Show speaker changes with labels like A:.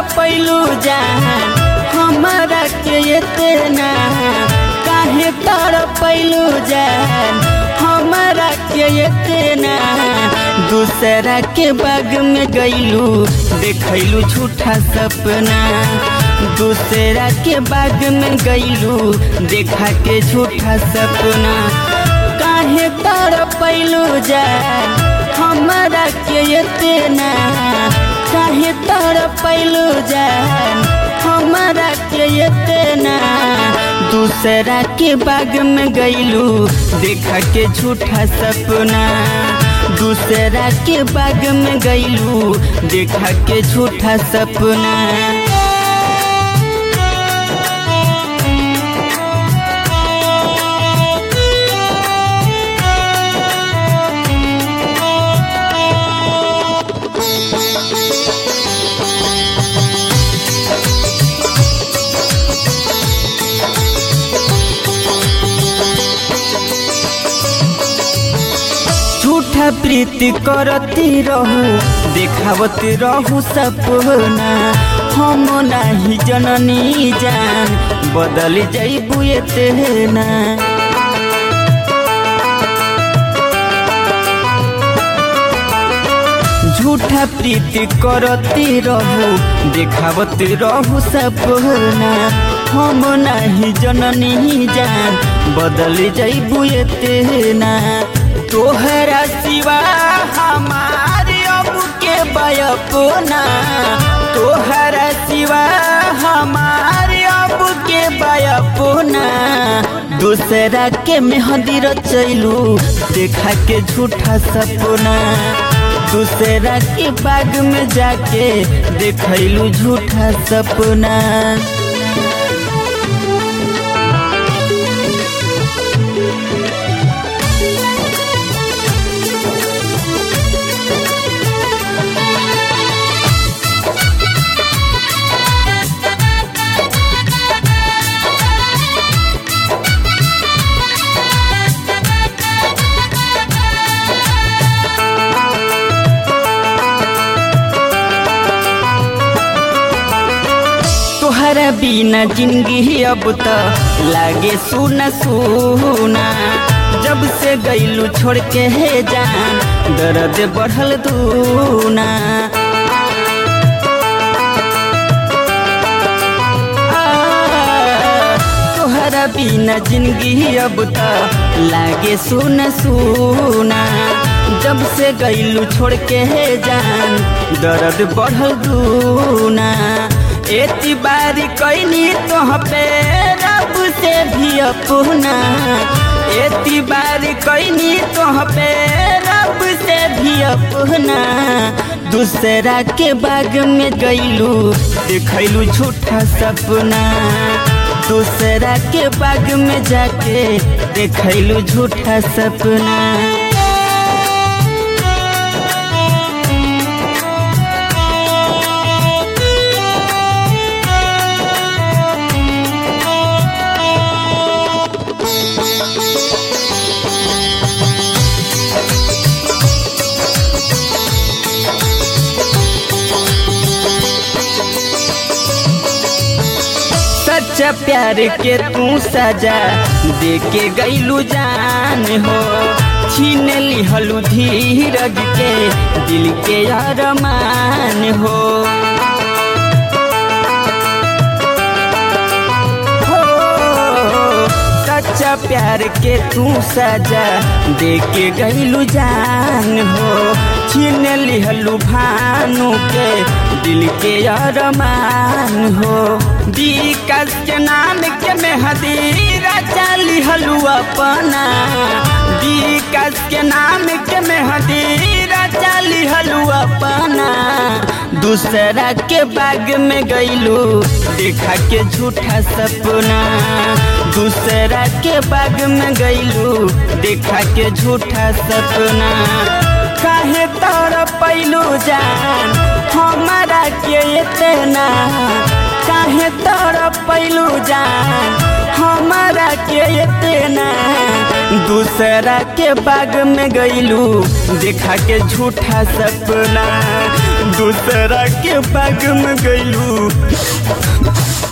A: पैलू जान हमारा के इतना काहे तर पैलू जान हमारा के इतना दूसरा के बाग में गईलू देखलू झूठा सपना दूसरा के बाग में गईलू देखा के झूठा सपना काहे तर पैलू जान हमारा के इतना काहे तर पैलू जान हमारा के इतना दूसरा के बाग में गईलू देखा के झूठा सपना दूसरा के बाग में गईलू देखा के झूठा सपना झूठा प्रीति करती रहू देखावती रहू सपना हम नाही जननी जान बदल जैबू एतना झूठा प्रीति करती रहू देखावती रहू सपना हम नाही जननी जान बदल जैबू एतना तोहरा सिवा हमारे अब के बयपना तोहरा सिवा हमारे अब के बयपना दूसरा के मेहंदी रचैलू देखा के झूठा सपना दूसरा के बाग में जाके देखलू झूठा सपना तोहरा बिना जिंदगी अब तो लागे सुना सुना जब से गईलू छोड़ के है जान दर्द बढ़ल दूना तोहरा बिना जिंदगी अब तो लागे सुना सुना जब से गईलू छोड़ के है जान दर्द बढ़ल दूना एती बारी कैनी तोह पे रब से भी अपना एती बारी कैनी तोह पे रब से भी अपना दूसरा के बाग में गईलू देखलू झूठा सपना दूसरा के बाग में जाके देखलू झूठा सपना सच्चा प्यार के तू सजा दे के गईलू जान हो छीन लिहलू धीरज के दिल के अरमान हो हो, सच्चा प्यार के तू सजा दे के गईलू जान हो छीन लिहलू भानु के दिल के अरमान हो विकास के नाम के मेहदीरा चाली हलू अपना विकास के नाम के मेहदीरा चाली हलू अपना दूसरा के बाग में गईलू देखा के झूठा सपना दूसरा के बाग में गईलू देखा के झूठा सपना काहे तर पैलू जान हमारा के इतना काहे तर पैलू जान हमारा के इतना दूसरा के बाग में गईलू देखा के झूठा सपना दूसरा के बाग में गईलू